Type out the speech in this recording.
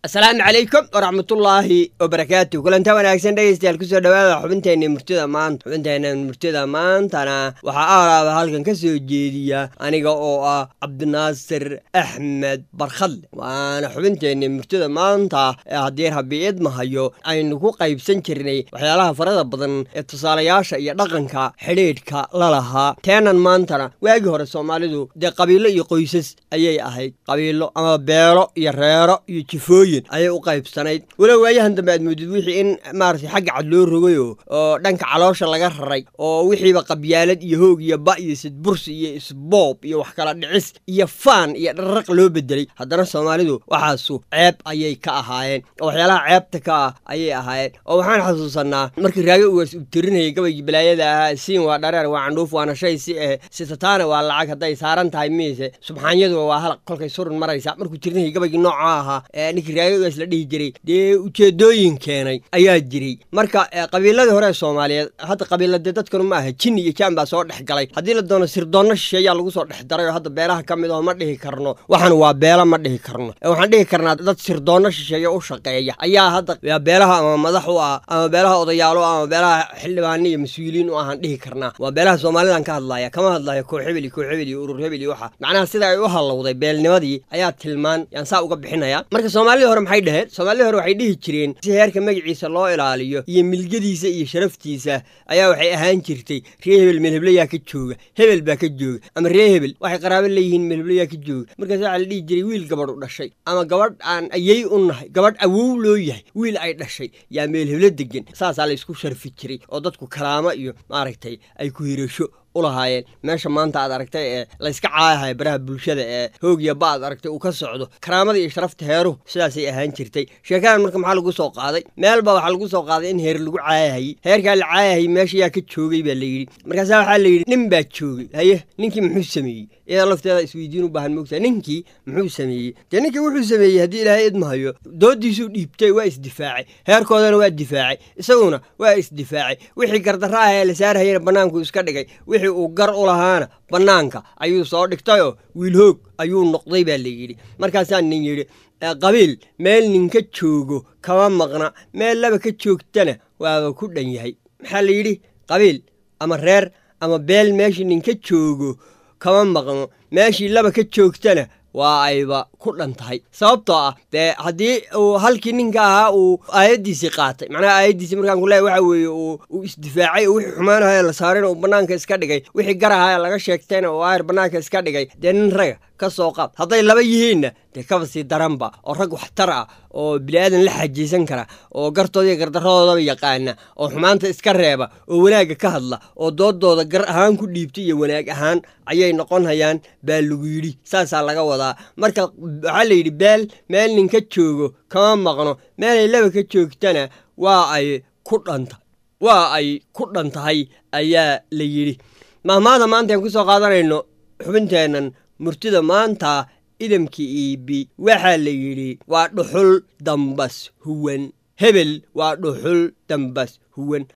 asalaamu calaykum waraxmatullaahi wabarakaatu kulanta wanaagsan dhegeystayaal kusoo dhawaada xubinteenna murtida maanta xubinteenna murtida maantana waxaa aalaaba halkan ka soo jeediya aniga oo ah cabdinaasir axmed barkhadle waana xubinteenna murtida maanta ee haddii rabi idmahayo aynu ku qaybsan jirnay waxyaalaha farada badan ee tusaalayaasha iyo dhaqanka xidhiidhka la lahaa teenan maantana waagii hore soomaalidu dee qabiilo iyo qoysas ayay ahayd qabiilo ama beelo iyo reero iyo jifooyin ayay u qaybsanayd walow waayahan dambe aad moodid wixii in maaragtay xagga cad loo rogayo oo dhanka caloosha laga raray oo wixiiba qabyaalad iyo hoog iyo ba iyo sidbursi iyo isboob iyo wax kala dhicis iyo faan iyo dharraq loo bedelay haddana soomaalidu waxaasu ceeb ayay ka ahaayeen oo waxyaalaha ceebta ka ah ayay ahaayeen oo waxaan xasuusanaa markii raago ugaas uu tirinayay gabaygii balaayada ahaa siin waa dhareer waa candhuuf waana shay si eh sitataana waa lacag hadday saaran tahay miise subxaanyaduba waa halaq kolkay surun maraysa markuu tirinayay gabaygii nooca ahaa ee ninkii raagagaas la dhihi jiray dee ujeedooyin keenay ayaa jiray marka qabiiladii hore ee soomaaliyeed hadda qabiiladee dadkanu ma aha jinni iyo jaan baa soo dhex galay haddii la doono sirdoonno shisheeyaa lagu soo dhex daray oo hadda beelaha ka mid aho ma dhihi karno waxan waa beela ma dhihi karno waxaan dhihi karnaa dad sirdoonno shisheeya u shaqeeya ayaa hadda beelaha ama madax u ah ama beelaha odayaalo ama beelaha xildhibaano iyo mas-uuliyiin u ahaan dhihi karnaa waa beelaha soomaalidan ka hadlaya kama hadlaya koox hebel iyo koox hebel iyo urur hebel iyo waxa macnaha sida ay u hallowday beelnimadii ayaa tilmaan yaan saa uga bixinaya marka soomaalidii hore maxay dhaheen soomaalidii hore waxay dhihi jireen si heerka magaciisa loo ilaaliyo iyo milgadiisa iyo sharaftiisa ayaa waxay ahaan jirtay ree hebel melheblayaa ka jooga hebel baa ka jooga ama ree hebel waxay qaraabo leeyihiin melheblayaa ka jooga markaas waxaa la dhihi jiray wiil gabadh u dhashay ama gabadh aan ayay u nahay gabadh awow loo yahay wiil ay dhashay yaa meelheblo degan saasaa la isku sharfi jiray oo dadku kalaamo iyo maaragtay ay ku hirasho ulahaayeen meesha maanta aad aragtay ee layska caayahaya baraha bulshada ee hoogya ba aad aragtay uu ka socdo karaamada iyo sharafta heeruhu sidaasay ahaan jirtay sheekadan marka maxaa lagu soo qaaday meelba waxaa lagu soo qaaday in heer lagu caayahayey heerkaa la caayahayy meesha yaa ka joogay baa la yidhi markaasaa waxaa la yidhi nin baa joogay haye ninkii muxuu sameeyey iyada lafteeda isweydiin u baahan moogtaa ninkii muxuu sameeyey dee ninkii wuxuu sameeyey haddii ilaahay idmahayo doodiisuu dhiibtay waa isdifaacay heerkoodana waa difaacay isaguna waa isdifaacay wixii gardarra ah ee la saarhayana bannaanku iska dhigay wixii uu gar u lahaana bannaanka ayuu soo dhigtayoo wiil hoog ayuu noqday baa la yidhi markaasaa nin yidhi qabiil meel ninka joogo kama maqna meel laba ka joogtana waaba ku dhan yahay maxaa la yidhi qabiil ama reer ama beel meeshii ninka joogo kama maqno meeshii laba ka joogtana waa ayba ku dhan tahay sababtoo ah dee haddii uu halkii ninka ahaa uu aayaddiisii qaatay macnaha aayaddiisii markaan ku leehay waxa weeye uu isdifaacay oo wixii xumaanaha la saarayna uu bannaanka iska dhigay wixii garaha laga sheegtayna uu aayar bannaanka iska dhigay dee nin raga ka soo qaad hadday laba yihiinna dee kaba sii daranba oo rag waxtar ah oo bini'aadan la xajiysan kara oo gartooda iyo gardarradoodaba yaqaana oo xumaanta iska reeba oo wanaagga ka hadla oo doodooda gar ahaan ku dhiibta iyo wanaag ahaan ayay noqon hayaan baa lagu yidhi saasaa laga wadaa marka waxaa la yidhi beel meel ninka joogo kama maqno meelay laba ka joogtana waa ay ku dhanta waa ay ku dhan tahay ayaa la yidhi mahmaada maanta aan ku soo qaadanayno xubinteennan murtida maanta idamkii iibi waxaa la yidhi waa dhuxul dambas huwan hebel waa dhuxul dambas huwan